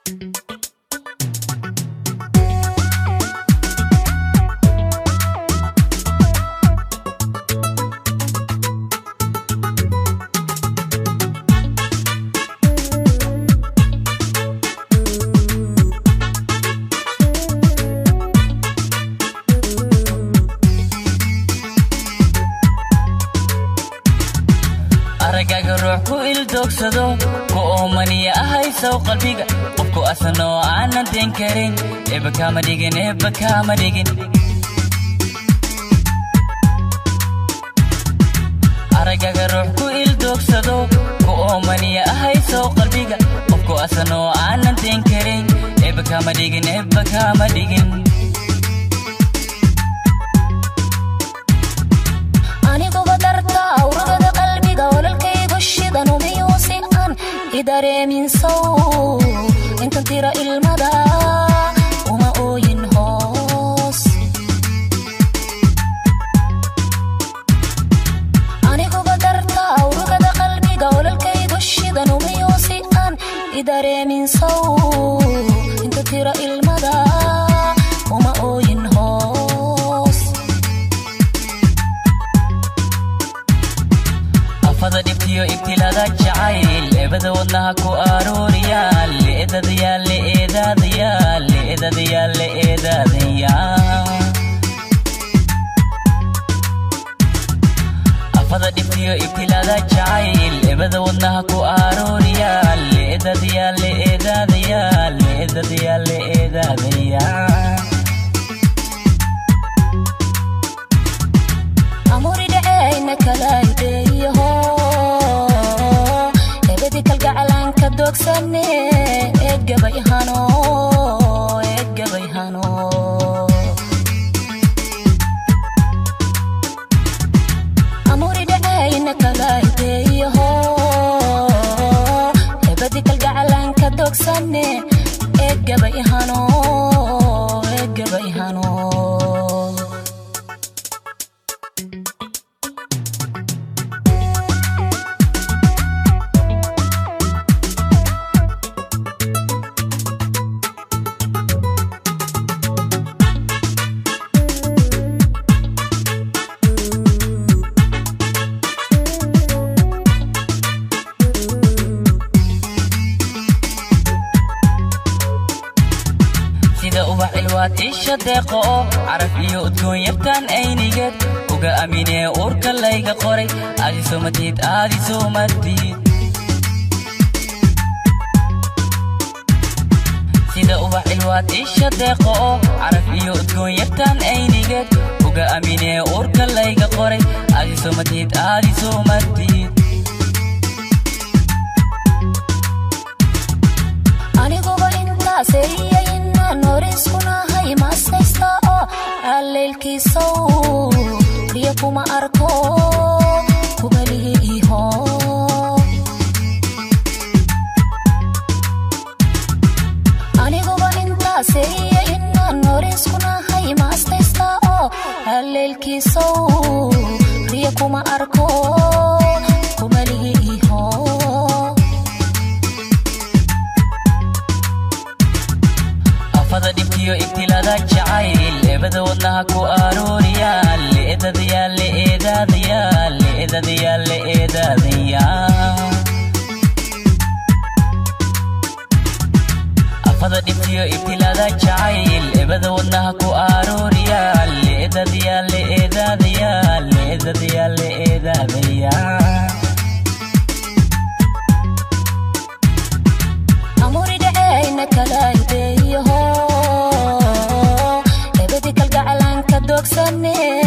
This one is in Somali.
aragaga ruux ku ildoogsado ku oomaniya ahaysow qalbiga qofku asanoo aanan den karin eeba kaama dhigin eeba kaama dhigin aragaga ruux ku ildoogsado ku oomaniya ahaysow qalbiga qofku asanoo aanan den karin eeba kaama dhigin eeba kaama dhigin aniguba darta awragada qalbiga ololkaygu shidan umiyuusi aan idareeminsow intan tira ilmada uma ooyin hoos aniguba darta awragada qalbiga ololkaygu shidan umiyuusi aan idareeminsow intan tira ilmada uma ooyin hoos afada dhibtiyo ibtilada jacayl eebada wadnaha ku arooriyaa leedadayaa leedaadayaa leedadayaa leedaadayaa afada dhibtiyo ibtilada jacayl eebada wadnaha ku arooriyaa leedadayaa leedaadayaa leedadayaa leedaadayaa amuri dhaceyna kalaydeeyaho ebedi kalgacalanka doogsane eegabay hano eegabay hano amuri dhaceyna kalaydeeyaho ebedi kalgacalanka doogsane eegabay hano eegabay hano sida ubax ilwaad isha deeqo oo caraf iyo udgoon yartaan aynigeed uga aaminee uurka layga qoray aadi somatid aadi somatid sida ubax ilwaad isha deeqo oo caraf iyo udgoon yartaan aynigeed uga aaminee uurka layga qoray aadi somatid aadi somatid aniguba intaaseyayinaan horeyskunahay maasaysta oo alleylkiisow riya kuma arko kubalihi iho aniguba intaaseyayinaan horeyskunahay maastaysta oo alleylkiisow riya kuma arko kubalihi iho afada dhibtiyo ibtilada jacayl eebada wadnaha ku arooriyaa leedadayaa leedaadayaa leedadayaa leedaadayaa afada dhibtiyo ibtilada jacayl eebada wadnaha ku arooriyaa leedadayaa leedaadayaa leedadayaa leedaadayaa amuri dhaceyna kalaydeeyaho ebedi kalgacalanka doogsane